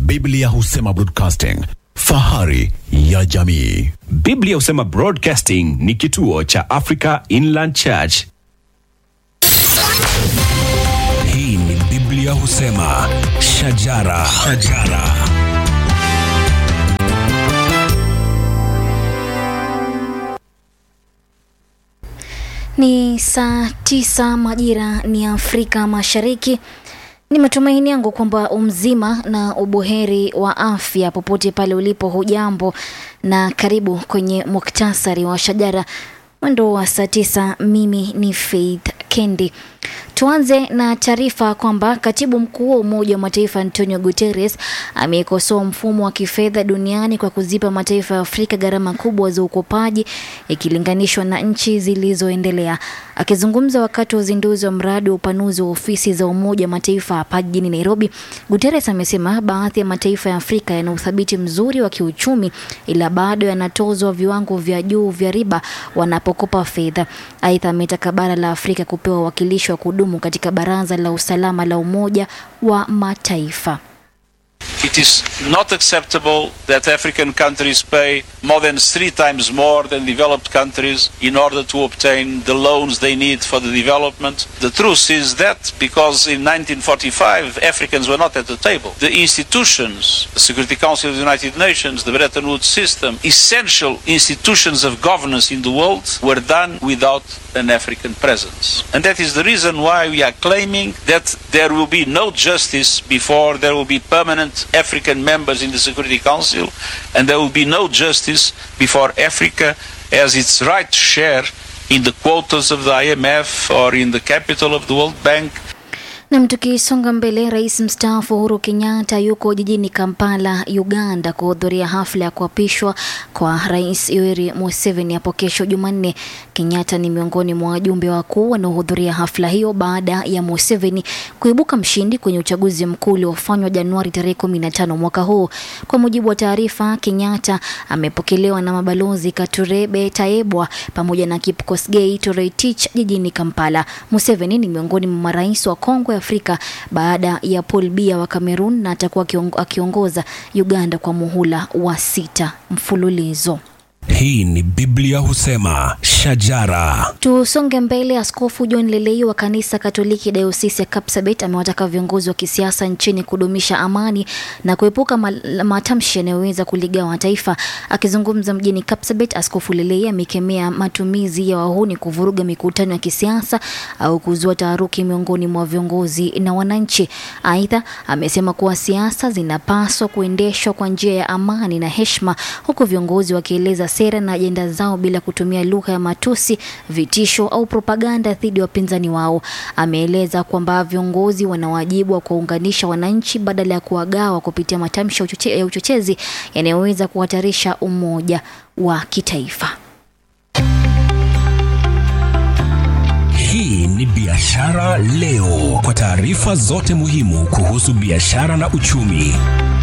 Biblia husema broadcasting, fahari ya jamii. Biblia husema Broadcasting ni kituo cha Africa Inland Church. Hii ni Biblia husema shajara, shajara. Ni saa tisa majira ni Afrika Mashariki. Ni matumaini yangu kwamba umzima na ubuheri wa afya popote pale ulipo. Hujambo na karibu kwenye muktasari wa shajara mwendo wa saa tisa. Mimi ni Faith Kendi. Tuanze na taarifa kwamba katibu mkuu wa Umoja wa Mataifa Antonio Guterres amekosoa mfumo wa kifedha duniani kwa kuzipa mataifa ya Afrika gharama kubwa za ukopaji ikilinganishwa na nchi zilizoendelea. Akizungumza wakati wa uzinduzi wa mradi wa upanuzi wa ofisi za Umoja wa Mataifa hapa jijini Nairobi, Guterres amesema baadhi ya mataifa ya Afrika yana uthabiti mzuri wa kiuchumi, ila bado yanatozwa viwango vya juu vya riba wanapokopa fedha. Aidha, ametaka bara la Afrika kupewa uwakilishi wa kudumu katika Baraza la Usalama la Umoja wa Mataifa. It is not acceptable that African countries pay more than three times more than developed countries in order to obtain the loans they need for the development. The truth is that because in 1945 Africans were not at the table, the institutions, the Security Council of the United Nations, the Bretton Woods system, essential institutions of governance in the world were done without an African presence. And that is the reason why we are claiming that there will be no justice before there will be permanent African members in the Security Council, and there will be no justice before Africa has its right share in the quotas of the IMF or in the capital of the World Bank. Nam, tukisonga mbele, rais mstaafu Uhuru Kenyatta yuko jijini Kampala, Uganda, kuhudhuria hafla ya kuapishwa kwa rais Yoweri Museveni hapo kesho Jumanne. Kenyatta ni miongoni mwa wajumbe wakuu wanaohudhuria hafla hiyo baada ya Museveni kuibuka mshindi kwenye uchaguzi mkuu uliofanywa Januari tarehe 15 mwaka huu. Kwa mujibu wa taarifa, Kenyatta amepokelewa na mabalozi Katurebe Taebwa pamoja na Kipkosgei Toretich jijini Kampala. Museveni ni miongoni mwa marais wa Kongo Afrika baada ya Paul Biya wa Cameroon na atakuwa akiongoza Uganda kwa muhula wa sita mfululizo. Hii ni Biblia husema shajara. Tusonge mbele. Askofu John Lelei wa kanisa Katoliki dayosisi ya Kapsabet amewataka viongozi wa kisiasa nchini kudumisha amani na kuepuka matamshi yanayoweza kuligawa taifa. Akizungumza mjini Kapsabet, Askofu Lelei amekemea matumizi ya wahuni kuvuruga mikutano ya kisiasa au kuzua taharuki miongoni mwa viongozi na wananchi. Aidha, amesema kuwa siasa zinapaswa kuendeshwa kwa njia ya amani na heshima, huku viongozi wakieleza sera na ajenda zao bila kutumia lugha ya matusi, vitisho au propaganda dhidi ya wapinzani wao. Ameeleza kwamba viongozi wana wajibu wa kuwaunganisha wananchi badala ya kuwagawa kupitia matamshi ya uchochezi yanayoweza kuhatarisha umoja wa kitaifa. Hii ni Biashara Leo, kwa taarifa zote muhimu kuhusu biashara na uchumi.